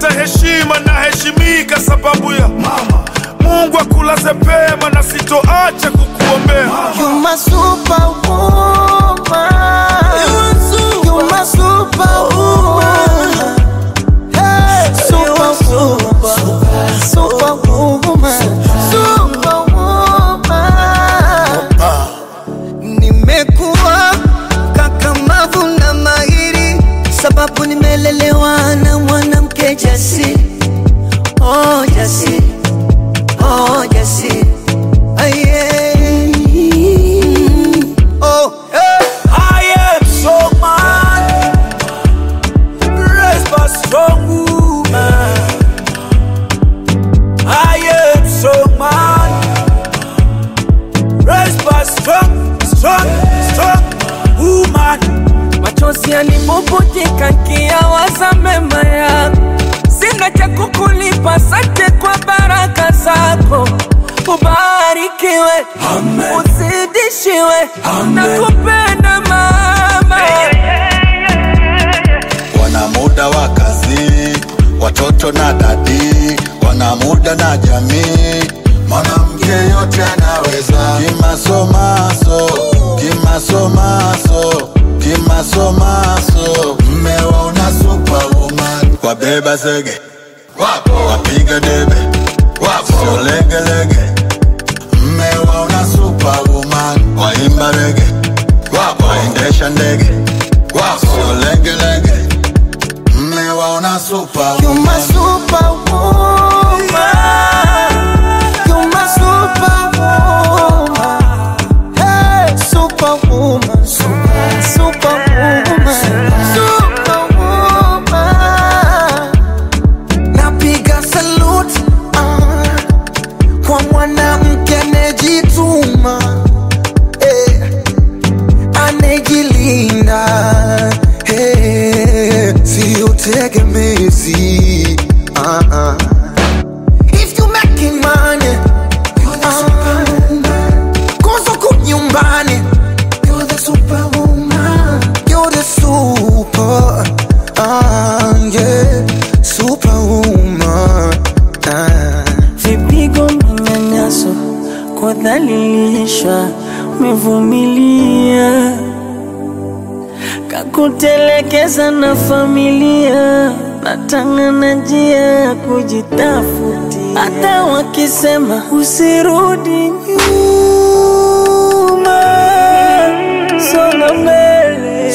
upate heshima na heshimika sababu ya mama. Mungu akulaze pema na sitoacha kukuombea You my superwoman. You my superwoman. Hey, superwoman. Superwoman. Superwoman. Nimekuwa kakamavu na mahiri, sababu nimelelewa na mwanamke jasiri. Oh, jasiri. Oh, jasiri. Aye. Oh, hey. I am so man, raised by strong woman. I am so man, raised by strong, strong, strong woman. machozi yanibubutika nkiyawaza mema yako, sina cha kukulipa, sante kwa baraka zako. Ubarikiwe, uzidishiwe, nakupenda mama. wana muda wa kazi, watoto na dadi, wana muda na jamii. Mwanamke yote anaweza, kimasomaso, kimasomaso, kimasomaso. Mmewaona superwoman, wabeba zege, wapo wapiga debe, wapo sio legelege. Mmewaona superwoman, waimba rege, wapo waendesha ndege, wapo sio legelege. Mmewaona You superwoman. my superwoman. You my superwoman. Hey, superwoman. Super, superwoman. Superwoman. Napiga salute ah, kwa mwanamke anejituma eh, anejilinda eh, sio tegemezi ah, ah. If you making money, you're the superwoman. Kosa ku nyumbani, you're the superwoman. You're the super, ah, yeah, superwoman. Ah. Vipigo, manyanyaso, kudhalilishwa, umevumilia kakutelekeza na familia, natangana njia ya kujitafutia. Hata wakisema usirudi nyuma, songa mbele,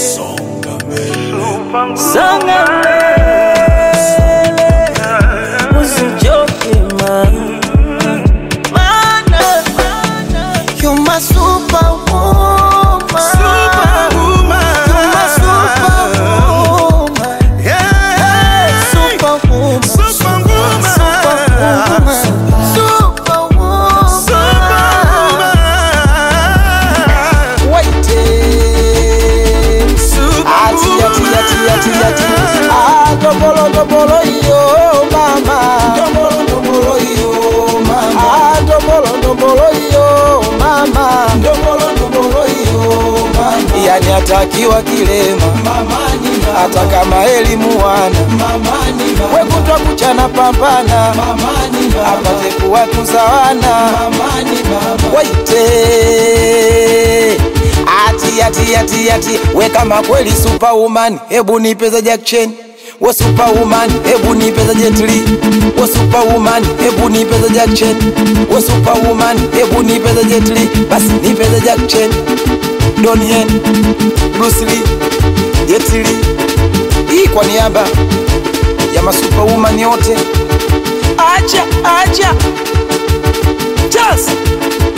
songa mbele, usichoke mama. Mana, You're my superwoman. Superwoman. You're my superwoman. Hey, superwoman. Superwoman. Superwoman. Waiting. Ati, ati, ati, ati, ati. Ah, dobolo, dobolo, yo, mama. Dobolo, dobolo, yo, mama. Ah, dobolo, dobolo, yo, mama. Dobolo, dobolo, yo, mama. Yani atakiwa kilema hata kama elimu wana wekutwa kuchana pambana apate kuwatuza wana waite ati ati ati ati we kama kweli superwoman hebu nipeza Jack Chen we superwoman hebu nipeza Jet Li we superwoman hebu nipeza Jack Chen we superwoman hebu nipeza Jet Li basi nipeza Jack Chen Donnie Yen Bruce Lee Jet Li hii kwa niaba ya masuperwoman yote acha acha just